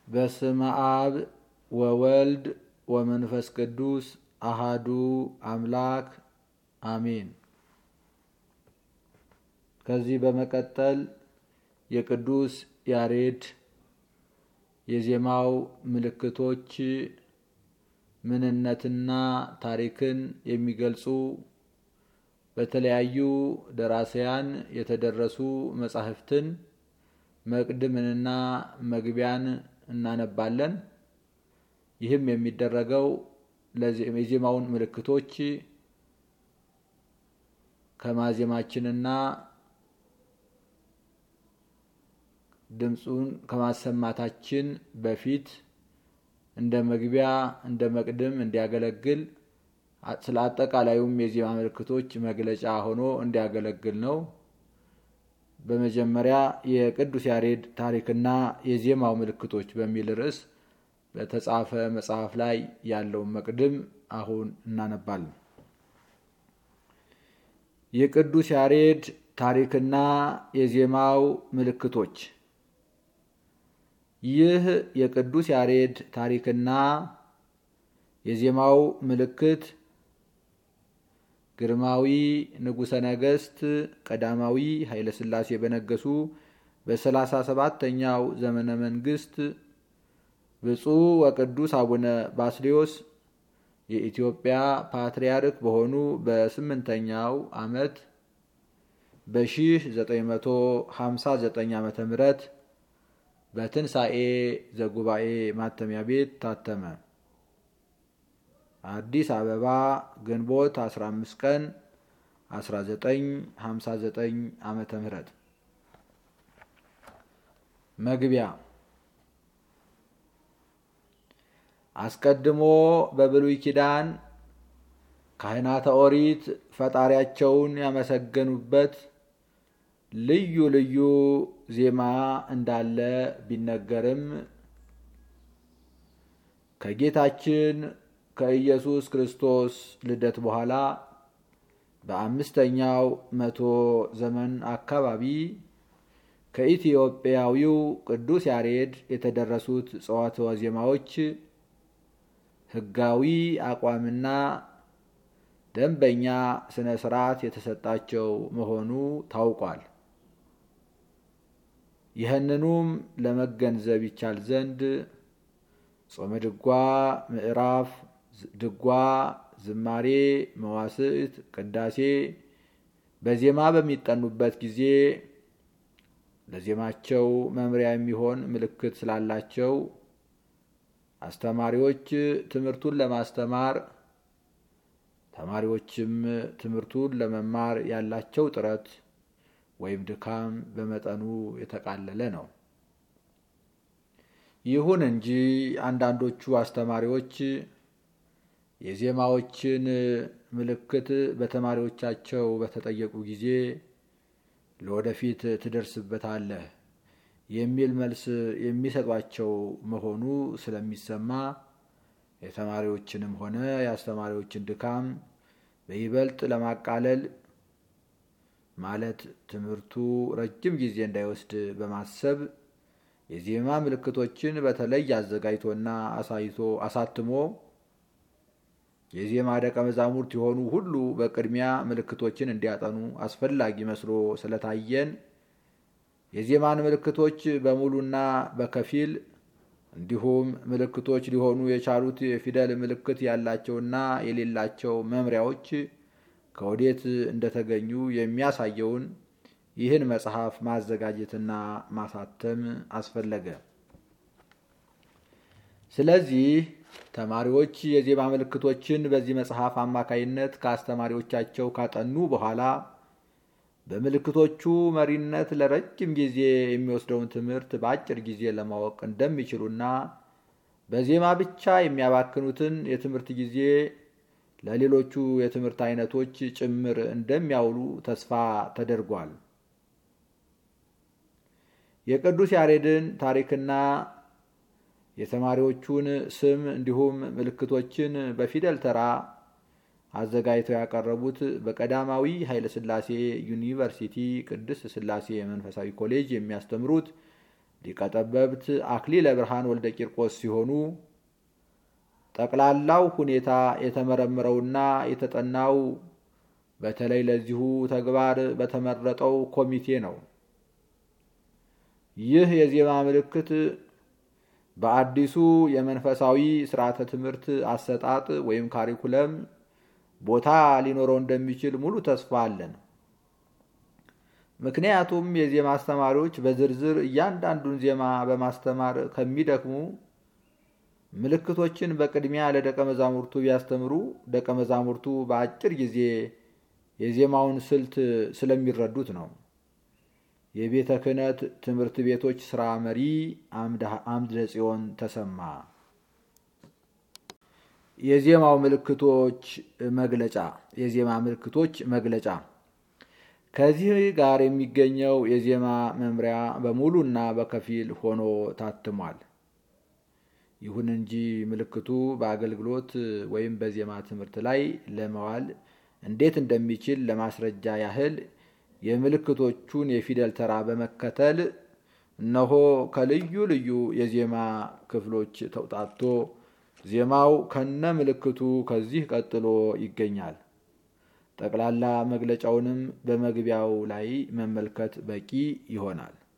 በስመ አብ ወወልድ ወመንፈስ ቅዱስ አሃዱ አምላክ አሜን። ከዚህ በመቀጠል የቅዱስ ያሬድ የዜማው ምልክቶች ምንነትና ታሪክን የሚገልጹ በተለያዩ ደራሲያን የተደረሱ መጻሕፍትን መቅድምንና መግቢያን እናነባለን። ይህም የሚደረገው የዜማውን ምልክቶች ከማዜማችንና ድምፁን ከማሰማታችን በፊት እንደ መግቢያ እንደ መቅድም እንዲያገለግል ስለ አጠቃላዩም የዜማ ምልክቶች መግለጫ ሆኖ እንዲያገለግል ነው። በመጀመሪያ የቅዱስ ያሬድ ታሪክና የዜማው ምልክቶች በሚል ርዕስ በተጻፈ መጽሐፍ ላይ ያለውን መቅድም አሁን እናነባለን። የቅዱስ ያሬድ ታሪክና የዜማው ምልክቶች ይህ የቅዱስ ያሬድ ታሪክና የዜማው ምልክት ግርማዊ ንጉሠ ነገሥት ቀዳማዊ ኃይለ ሥላሴ በነገሱ በሰላሳ ሰባተኛው ዘመነ መንግስት ብፁዕ ወቅዱስ አቡነ ባስልዮስ የኢትዮጵያ ፓትርያርክ በሆኑ በስምንተኛው ዓመት በ1959 ዓ ም በትንሣኤ ዘጉባኤ ማተሚያ ቤት ታተመ። አዲስ አበባ ግንቦት 15 ቀን 1959 ዓመተ ምህረት መግቢያ አስቀድሞ በብሉይ ኪዳን ካህናተ ኦሪት ፈጣሪያቸውን ያመሰገኑበት ልዩ ልዩ ዜማ እንዳለ ቢነገርም ከጌታችን ከኢየሱስ ክርስቶስ ልደት በኋላ በአምስተኛው መቶ ዘመን አካባቢ ከኢትዮጵያዊው ቅዱስ ያሬድ የተደረሱት ጸዋትወ ዜማዎች ሕጋዊ አቋምና ደንበኛ ስነ ስርዓት የተሰጣቸው መሆኑ ታውቋል። ይህንኑም ለመገንዘብ ይቻል ዘንድ ጾመ ድጓ ምዕራፍ ድጓ፣ ዝማሬ፣ መዋስዕት፣ ቅዳሴ በዜማ በሚጠኑበት ጊዜ ለዜማቸው መምሪያ የሚሆን ምልክት ስላላቸው አስተማሪዎች ትምህርቱን ለማስተማር ተማሪዎችም ትምህርቱን ለመማር ያላቸው ጥረት ወይም ድካም በመጠኑ የተቃለለ ነው። ይሁን እንጂ አንዳንዶቹ አስተማሪዎች የዜማዎችን ምልክት በተማሪዎቻቸው በተጠየቁ ጊዜ ለወደፊት ትደርስበታለህ የሚል መልስ የሚሰጧቸው መሆኑ ስለሚሰማ የተማሪዎችንም ሆነ የአስተማሪዎችን ድካም በይበልጥ ለማቃለል ማለት ትምህርቱ ረጅም ጊዜ እንዳይወስድ በማሰብ የዜማ ምልክቶችን በተለይ አዘጋጅቶና አሳይቶ አሳትሞ የዜማ ደቀ መዛሙርት የሆኑ ሁሉ በቅድሚያ ምልክቶችን እንዲያጠኑ አስፈላጊ መስሎ ስለታየን የዜማን ምልክቶች በሙሉና በከፊል እንዲሁም ምልክቶች ሊሆኑ የቻሉት የፊደል ምልክት ያላቸውና የሌላቸው መምሪያዎች ከወዴት እንደተገኙ የሚያሳየውን ይህን መጽሐፍ ማዘጋጀትና ማሳተም አስፈለገ። ስለዚህ ተማሪዎች የዜማ ምልክቶችን በዚህ መጽሐፍ አማካይነት ከአስተማሪዎቻቸው ካጠኑ በኋላ በምልክቶቹ መሪነት ለረጅም ጊዜ የሚወስደውን ትምህርት በአጭር ጊዜ ለማወቅ እንደሚችሉና በዜማ ብቻ የሚያባክኑትን የትምህርት ጊዜ ለሌሎቹ የትምህርት አይነቶች ጭምር እንደሚያውሉ ተስፋ ተደርጓል። የቅዱስ ያሬድን ታሪክና የተማሪዎቹን ስም እንዲሁም ምልክቶችን በፊደል ተራ አዘጋጅተው ያቀረቡት በቀዳማዊ ኃይለ ሥላሴ ዩኒቨርሲቲ ቅድስት ሥላሴ መንፈሳዊ ኮሌጅ የሚያስተምሩት ሊቀ ጠበብት አክሊለ ብርሃን ወልደ ቂርቆስ ሲሆኑ ጠቅላላው ሁኔታ የተመረመረውና የተጠናው በተለይ ለዚሁ ተግባር በተመረጠው ኮሚቴ ነው። ይህ የዜማ ምልክት በአዲሱ የመንፈሳዊ ስርዓተ ትምህርት አሰጣጥ ወይም ካሪኩለም ቦታ ሊኖረው እንደሚችል ሙሉ ተስፋ አለን። ምክንያቱም የዜማ አስተማሪዎች በዝርዝር እያንዳንዱን ዜማ በማስተማር ከሚደክሙ ምልክቶችን በቅድሚያ ለደቀ መዛሙርቱ ቢያስተምሩ ደቀ መዛሙርቱ በአጭር ጊዜ የዜማውን ስልት ስለሚረዱት ነው። የቤተ ክህነት ትምህርት ቤቶች ስራ መሪ አምደ ጽዮን ተሰማ። የዜማው ምልክቶች መግለጫ የዜማ ምልክቶች መግለጫ ከዚህ ጋር የሚገኘው የዜማ መምሪያ በሙሉና በከፊል ሆኖ ታትሟል። ይሁን እንጂ ምልክቱ በአገልግሎት ወይም በዜማ ትምህርት ላይ ለመዋል እንዴት እንደሚችል ለማስረጃ ያህል የምልክቶቹን የፊደል ተራ በመከተል እነሆ ከልዩ ልዩ የዜማ ክፍሎች ተውጣቶ ዜማው ከነ ምልክቱ ከዚህ ቀጥሎ ይገኛል። ጠቅላላ መግለጫውንም በመግቢያው ላይ መመልከት በቂ ይሆናል።